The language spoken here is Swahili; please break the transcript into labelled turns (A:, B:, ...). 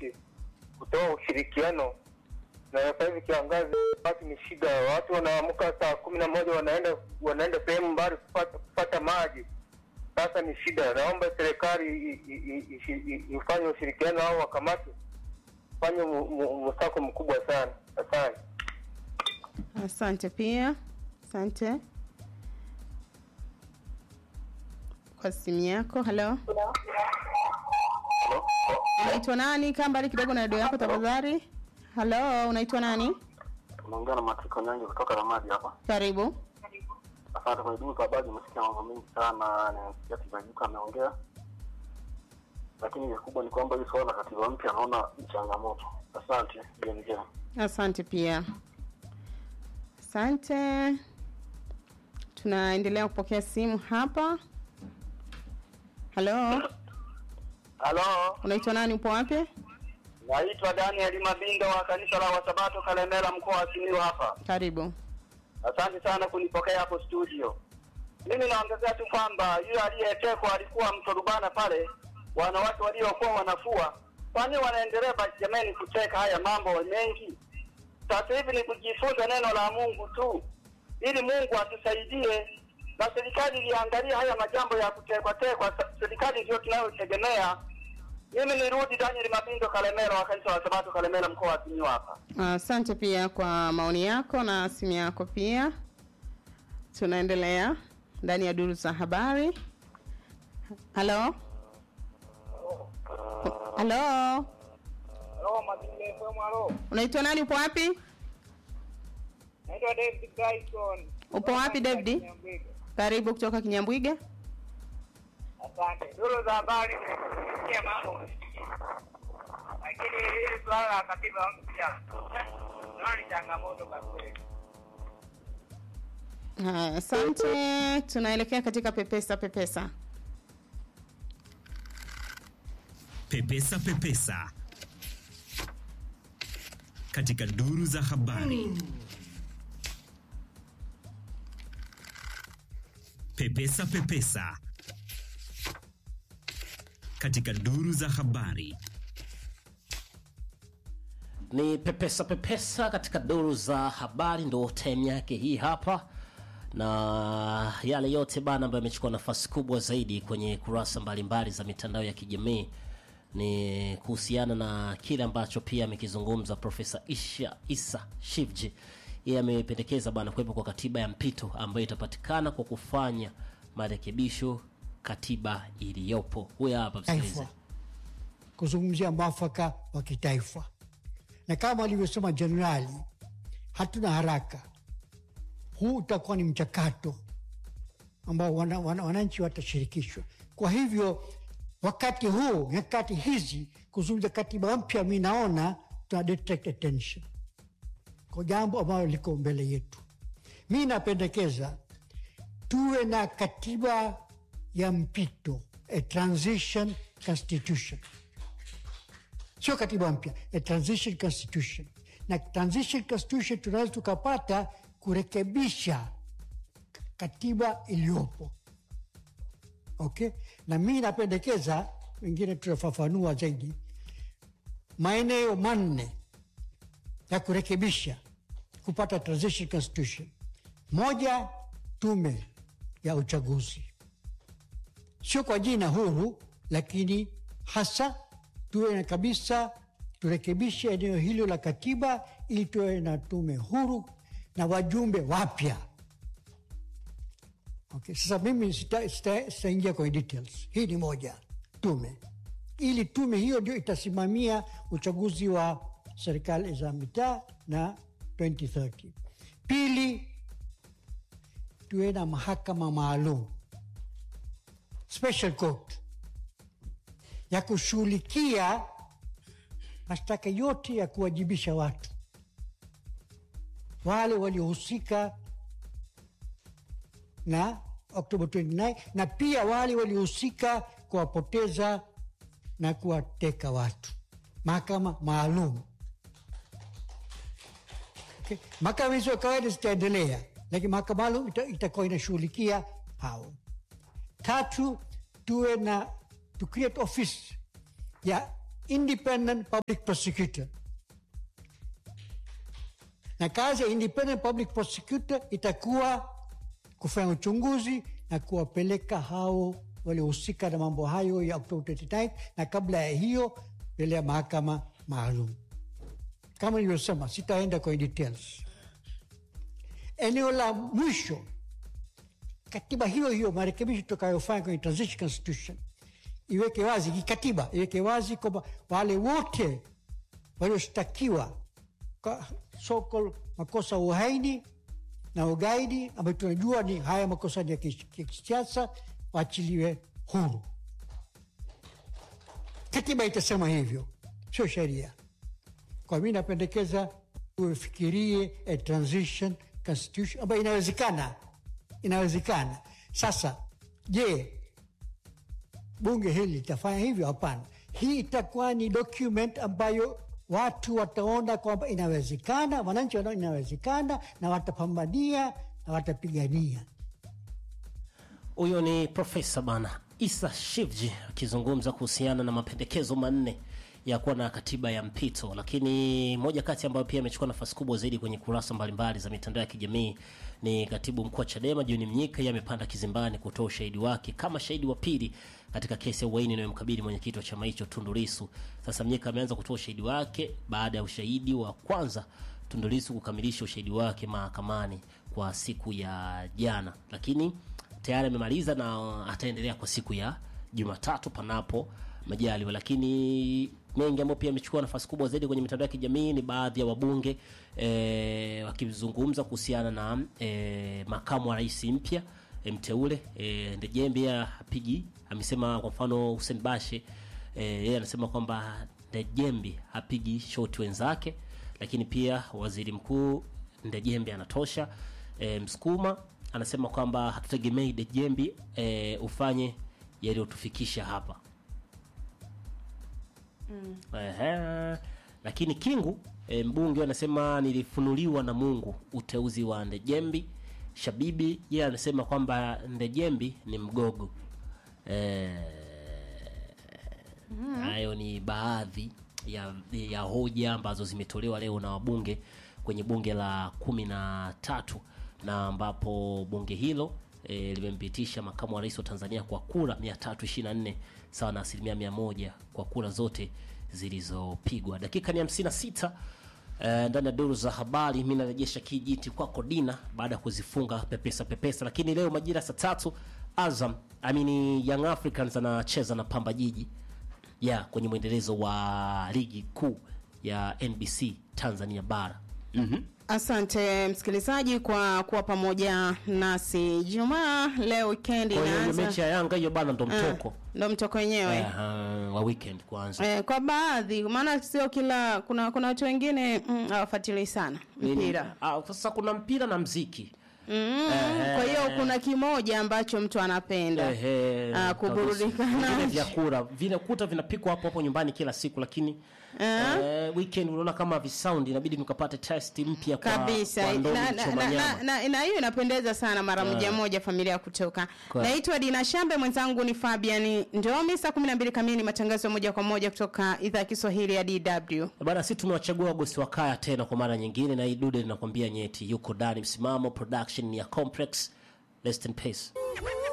A: wananchi kutoa ushirikiano, na sasa hivi kiangazi watu ni shida, watu wanaamka saa kumi na moja wanaenda wanaenda sehemu mbali kupata, kupata maji. Sasa ni shida. Naomba serikali i- i- i- ishi- i- ifanye ushirikiano au wakamate fanye mu- mu- msako mkubwa sana. Asante.
B: Asante pia, asante kwa simu yako. Halo, unaitwa nani? Kaa mbali kidogo na redio yako tafadhali. Halo, unaitwa nani?
C: Unaongea na Matiko Nyange kutoka Ramadi hapa.
B: Karibu.
C: Asante kwenye dini kwa habari, nimesikia mambo mengi sana, nimesikia Tibaijuka ameongea, lakini kikubwa ni kwamba hii suala la katiba mpya naona ni changamoto. Asante BMJ.
B: Asante pia, asante. Tunaendelea kupokea simu hapa. Halo,
D: Halo,
B: unaitwa nani? Upo wapi?
D: naitwa Daniel Mabindo wa kanisa la Wasabato Kalemela, mkoa wa Simiyu hapa.
B: Karibu.
D: Asante sana kunipokea hapo studio. Mimi naongezea tu kwamba yule aliyetekwa alikuwa mto Rubana pale, wanawake waliokuwa wanafua, kwani wanaendelea basi jamani kuteka haya mambo mengi? Sasa hivi ni kujifunza neno la Mungu tu, ili Mungu atusaidie na serikali iliangalia haya majambo ya kutekwa tekwa. Sa- Serikali ndio tunayotegemea. Mimi nirudi Daniel Mabindo Kalemela wa kanisa la Sabato Kalemela, mkoa wa Simiyu hapa.
B: Asante pia kwa maoni yako na simu yako pia. Tunaendelea ndani ya duru za habari. Halo, halo,
E: Halo, Mazingira FM, halo.
B: unaitwa nani? Upo wapi?
E: Naitwa David Dyson.
B: Upo wapi David?
E: Nyambwiga.
B: Karibu kutoka Kinyambwiga.
E: Asante. Duru za habari zimesikia mambo mengi. Lakini hili suala la katiba mpya naona ni changamoto kwa kweli.
B: Haya, asante. Tunaelekea katika pepesa pepesa.
F: Pepesa Pepesa katika duru za habari. Pepesa Pepesa katika duru za habari.
G: ni pepesa pepesa katika duru za habari, ndo time yake hii hapa, na yale yote bana ambayo yamechukua nafasi kubwa zaidi kwenye kurasa mbalimbali za mitandao ya kijamii ni kuhusiana na kile ambacho pia amekizungumza Profesa Isha Isa Shivji. Yeye amependekeza bana kuwepo kwa katiba ya mpito ambayo itapatikana kwa kufanya marekebisho katiba iliyopo. Huyo hapa msikilize.
H: taifa kuzungumzia mwafaka wa kitaifa, na kama alivyosema jenerali, hatuna haraka. Huu utakuwa ni mchakato ambao wana, wana, wananchi watashirikishwa. Kwa hivyo wakati huu, nyakati hizi, kuzungumza katiba mpya, mi naona tuna detect attention kwa jambo ambalo liko mbele yetu. Mi napendekeza tuwe na katiba ya mpito, a transition constitution, sio katiba mpya, a transition constitution. Na transition constitution tunaweza tukapata kurekebisha katiba iliyopo, okay. Na mi napendekeza, wengine tutafafanua zaidi, maeneo manne ya kurekebisha kupata transition constitution. Moja, tume ya uchaguzi, sio kwa jina huru, lakini hasa tuwe na kabisa, turekebishe eneo hilo la katiba ili tuwe na tume huru na wajumbe wapya. Okay, sasa mimi sitaingia sita, sita kwenye details. Hii ni moja, tume ili tume hiyo ndio itasimamia uchaguzi wa serikali za mitaa na 2030. Pili, tuwe na mahakama maalum special court ya kushughulikia mashtaka yote ya kuwajibisha watu wale waliohusika na Oktoba 29 na pia wale waliohusika kuwapoteza na kuwateka watu, mahakama maalum. Okay. Mahakama hizo kawaida zitaendelea, lakini mahakama maalum ita- itakuwa inashughulikia hao. Tatu, tuwe na to create office ya independent public prosecutor, na kazi ya independent public prosecutor itakuwa kufanya uchunguzi na kuwapeleka hao waliohusika na mambo hayo ya Oktoba 29 na kabla ya hiyo mbele ya mahakama maalum. Kama nilivyosema, sitaenda kwenye details. Eneo la mwisho, katiba hiyo hiyo, marekebisho tutakayofanya kwenye transition constitution iweke wazi, kikatiba iweke wazi kwamba wale wote walioshtakiwa kwa so called makosa ya uhaini na ugaidi ambayo tunajua ni haya makosa ni ya kis- ya kisiasa waachiliwe huru. Katiba itasema hivyo, sio sheria. Kwa mi napendekeza ufikirie a transition constitution ambayo inawezekana, inawezekana. Sasa je, bunge hili litafanya hivyo? Hapana. Hii itakuwa ni document ambayo watu wataona kwamba inawezekana, wananchi wanaona inawezekana, na watapambania na watapigania.
G: Huyo ni Profesa bana Isa Shivji akizungumza kuhusiana na mapendekezo manne ya kuwa na katiba ya mpito, lakini moja kati ambayo pia imechukua nafasi kubwa zaidi kwenye kurasa mbalimbali za mitandao ya kijamii ni katibu mkuu wa Chadema John Mnyika. Yeye amepanda kizimbani kutoa ushahidi wake kama shahidi wa pili katika kesi ya uhaini inayomkabili mwenyekiti wa chama hicho Tundu Lissu. Sasa Mnyika ameanza kutoa ushahidi wake baada ya ushahidi wa kwanza Tundu Lissu kukamilisha ushahidi wake mahakamani kwa siku ya jana, lakini tayari amemaliza na ataendelea kwa siku ya Jumatatu panapo majaliwa. Lakini mengi ambayo pia amechukua nafasi kubwa zaidi kwenye mitandao ya kijamii ni baadhi ya wabunge e, wakizungumza kuhusiana na e, makamu wa rais mpya e, mteule e, Ndejembe hapigi, amesema kwa mfano Hussein Bashe e, yeye anasema kwamba Ndejembe hapigi shoti wenzake, lakini pia waziri mkuu Ndejembe anatosha. E, Msukuma anasema kwamba hatutegemei Dejembi e, ufanye yaliyotufikisha hapa mm. Ehe. Lakini Kingu e, mbunge anasema nilifunuliwa na Mungu uteuzi wa Ndejembi. Shabibi yeye anasema kwamba Ndejembi ni mgogo e, hayo ni baadhi ya, ya hoja ambazo zimetolewa leo na wabunge kwenye bunge la kumi na tatu na ambapo bunge hilo e, limempitisha makamu wa rais wa Tanzania kwa kura 324 sawa na asilimia mia moja kwa kura zote zilizopigwa. Dakika ni 56 e, ndani ya duru za habari. Mi narejesha kijiti kwako Dina baada ya kuzifunga pepesa pepesa, lakini leo majira saa tatu Azam amini Young Africans anacheza na Pamba Jiji ya kwenye mwendelezo wa ligi kuu ya NBC Tanzania bara. mm
B: Asante msikilizaji kwa kuwa pamoja nasi Jumaa leo weekend
G: Kwa hiyo hiyo
B: inaanza.
G: mechi ya Yanga hiyo bana ndo mtoko
B: Ndo mtoko wenyewe
G: eh, wa weekend kwanza.
B: eh, kwa baadhi, maana sio kila, kuna kuna watu wengine mm, hawafuatilii sana mpira
G: Ah, sasa kuna mpira na mziki
B: mm, kwa hiyo kuna kimoja ambacho mtu anapenda
G: Ehe,
B: Ah, kuburudika
G: kabisa. Vingine
B: nacho.
G: vyakula vinakuta vinapikwa hapo hapo nyumbani kila siku, lakini eh, weekend unaona kama visound inabidi nikapate test mpya kwa
B: kabisa
G: kwa
B: na,
G: ndomi
B: na, na,
G: choma
B: na,
G: nyama.
B: na, na hiyo inapendeza sana mara moja moja familia ya kutoka
G: Kwa-
B: naitwa Dina Shambe mwenzangu ni Fabian Ndomi saa 12 kamili matangazo ya moja kwa moja kutoka idhaa ya Kiswahili ya DW
G: Bana, si tumewachagua wagosi wa kaya tena kwa mara nyingine, na hii dude linakwambia nyeti yuko ndani. Msimamo production ni ya Complex. Rest in peace.